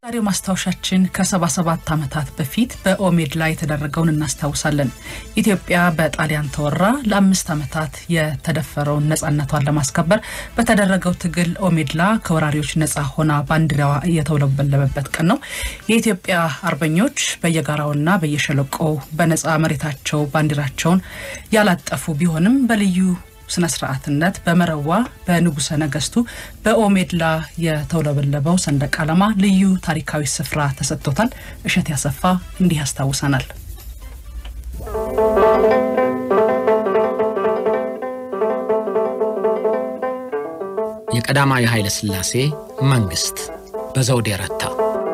ዛሬው ማስታወሻችን ከ77 ዓመታት በፊት በኦሜድላ የተደረገውን እናስታውሳለን። ኢትዮጵያ በጣሊያን ተወራ ለአምስት ዓመታት የተደፈረውን ነፃነቷን ለማስከበር በተደረገው ትግል ኦሜድላ ከወራሪዎች ነፃ ሆና ባንዲራዋ እየተውለበለበበት ቀን ነው። የኢትዮጵያ አርበኞች በየጋራውና በየሸለቆው በነፃ መሬታቸው ባንዲራቸውን ያላጠፉ ቢሆንም በልዩ ስነ ስርዓትነት በመረዋ በንጉሰ ነገስቱ በኦሜድላ የተውለበለበው ሰንደቅ ዓላማ ልዩ ታሪካዊ ስፍራ ተሰጥቶታል። እሸት ያሰፋ እንዲህ ያስታውሰናል። የቀዳማዊ ኃይለ ሥላሴ መንግስት በዘውዴ ረታ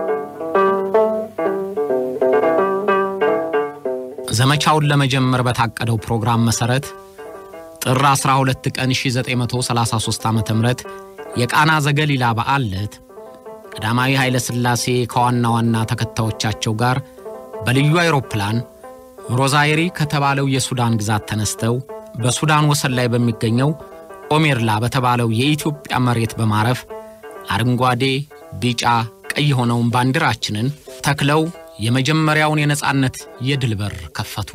ዘመቻውን ለመጀመር በታቀደው ፕሮግራም መሠረት ጥር 12 ቀን 1933 ዓ ም የቃና ዘገሊላ በዓል ዕለት ቀዳማዊ ኃይለ ሥላሴ ከዋና ዋና ተከታዮቻቸው ጋር በልዩ አይሮፕላን ሮዛይሪ ከተባለው የሱዳን ግዛት ተነስተው በሱዳን ወሰን ላይ በሚገኘው ኦሜርላ በተባለው የኢትዮጵያ መሬት በማረፍ አረንጓዴ፣ ቢጫ፣ ቀይ የሆነውን ባንዲራችንን ተክለው የመጀመሪያውን የነጻነት የድል በር ከፈቱ።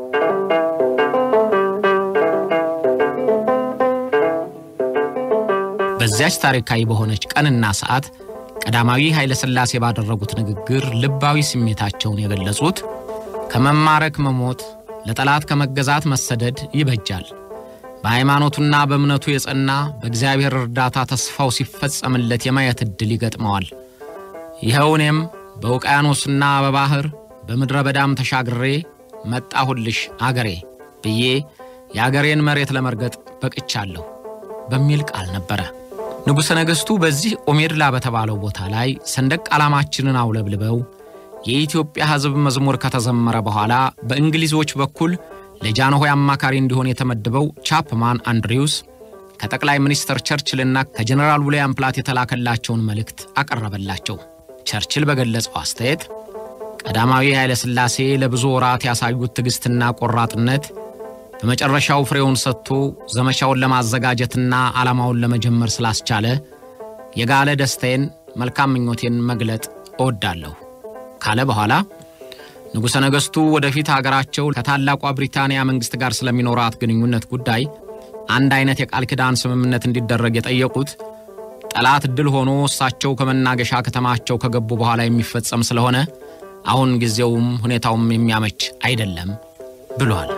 በዚያች ታሪካዊ በሆነች ቀንና ሰዓት ቀዳማዊ ኃይለ ሥላሴ ባደረጉት ንግግር ልባዊ ስሜታቸውን የገለጹት ከመማረክ መሞት፣ ለጠላት ከመገዛት መሰደድ ይበጃል፣ በሃይማኖቱና በእምነቱ የጸና በእግዚአብሔር እርዳታ ተስፋው ሲፈጸምለት የማየት ዕድል ይገጥመዋል። ይኸው እኔም በውቅያኖስና በባሕር በምድረ በዳም ተሻግሬ መጣሁልሽ አገሬ ብዬ የአገሬን መሬት ለመርገጥ በቅቻለሁ በሚል ቃል ነበረ። ንጉሠ ነገሥቱ በዚህ ኦሜድላ በተባለው ቦታ ላይ ሰንደቅ ዓላማችንን አውለብልበው የኢትዮጵያ ሕዝብ መዝሙር ከተዘመረ በኋላ በእንግሊዞች በኩል ለጃንሆይ አማካሪ እንዲሆን የተመደበው ቻፕማን አንድሪውስ ከጠቅላይ ሚኒስትር ቸርችልና ከጀኔራል ዊልያም ፕላት የተላከላቸውን መልእክት አቀረበላቸው። ቸርችል በገለጸው አስተያየት ቀዳማዊ ኃይለ ሥላሴ ለብዙ ወራት ያሳዩት ትዕግሥትና ቆራጥነት በመጨረሻው ፍሬውን ሰጥቶ ዘመቻውን ለማዘጋጀትና ዓላማውን ለመጀመር ስላስቻለ የጋለ ደስታዬን፣ መልካም ምኞቴን መግለጥ እወዳለሁ ካለ በኋላ ንጉሠ ነገሥቱ ወደፊት አገራቸው ከታላቋ ብሪታንያ መንግሥት ጋር ስለሚኖራት ግንኙነት ጉዳይ አንድ አይነት የቃል ኪዳን ስምምነት እንዲደረግ የጠየቁት ጠላት ድል ሆኖ እሳቸው ከመናገሻ ከተማቸው ከገቡ በኋላ የሚፈጸም ስለሆነ አሁን ጊዜውም ሁኔታውም የሚያመች አይደለም ብሏል።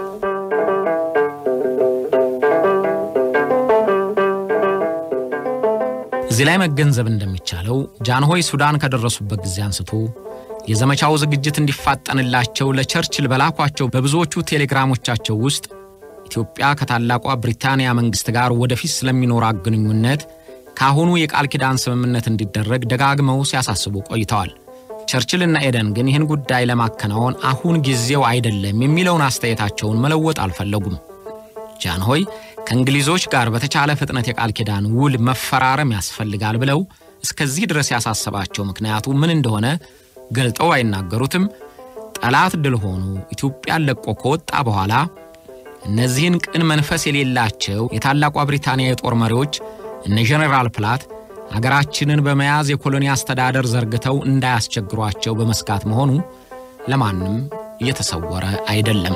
እዚህ ላይ መገንዘብ እንደሚቻለው ጃንሆይ ሱዳን ከደረሱበት ጊዜ አንስቶ የዘመቻው ዝግጅት እንዲፋጠንላቸው ለቸርችል በላኳቸው በብዙዎቹ ቴሌግራሞቻቸው ውስጥ ኢትዮጵያ ከታላቋ ብሪታንያ መንግሥት ጋር ወደፊት ስለሚኖራት ግንኙነት ከአሁኑ የቃል ኪዳን ስምምነት እንዲደረግ ደጋግመው ሲያሳስቡ ቆይተዋል። ቸርችልና ኤደን ግን ይህን ጉዳይ ለማከናወን አሁን ጊዜው አይደለም የሚለውን አስተያየታቸውን መለወጥ አልፈለጉም። ጃንሆይ ከእንግሊዞች ጋር በተቻለ ፍጥነት የቃል ኪዳን ውል መፈራረም ያስፈልጋል ብለው እስከዚህ ድረስ ያሳሰባቸው ምክንያቱ ምን እንደሆነ ገልጠው አይናገሩትም። ጠላት ድል ሆኖ ኢትዮጵያን ለቆ ከወጣ በኋላ እነዚህን ቅን መንፈስ የሌላቸው የታላቋ ብሪታንያ የጦር መሪዎች እነ ጄኔራል ፕላት አገራችንን በመያዝ የኮሎኒ አስተዳደር ዘርግተው እንዳያስቸግሯቸው በመስጋት መሆኑ ለማንም እየተሰወረ አይደለም።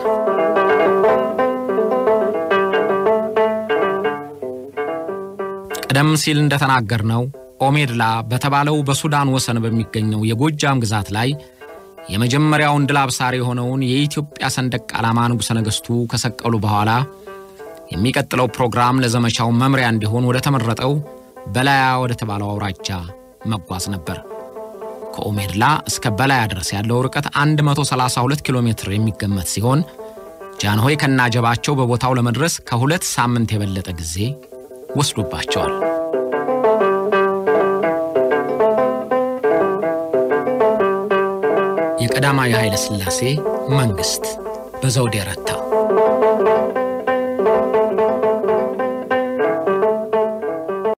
ቀደም ሲል እንደተናገርነው ኦሜድላ በተባለው በሱዳን ወሰን በሚገኘው የጎጃም ግዛት ላይ የመጀመሪያውን ድል አብሳሪ የሆነውን የኢትዮጵያ ሰንደቅ ዓላማ ንጉሠ ነገሥቱ ከሰቀሉ በኋላ የሚቀጥለው ፕሮግራም ለዘመቻው መምሪያ እንዲሆን ወደ ተመረጠው በላያ ወደ ተባለው አውራጃ መጓዝ ነበር። ከኦሜድላ እስከ በላያ ድረስ ያለው ርቀት 132 ኪሎ ሜትር የሚገመት ሲሆን ጃንሆይ ከናጀባቸው በቦታው ለመድረስ ከሁለት ሳምንት የበለጠ ጊዜ ወስዶባቸዋል። የቀዳማዊ ኃይለ ሥላሴ መንግሥት በዘውዴ ረታ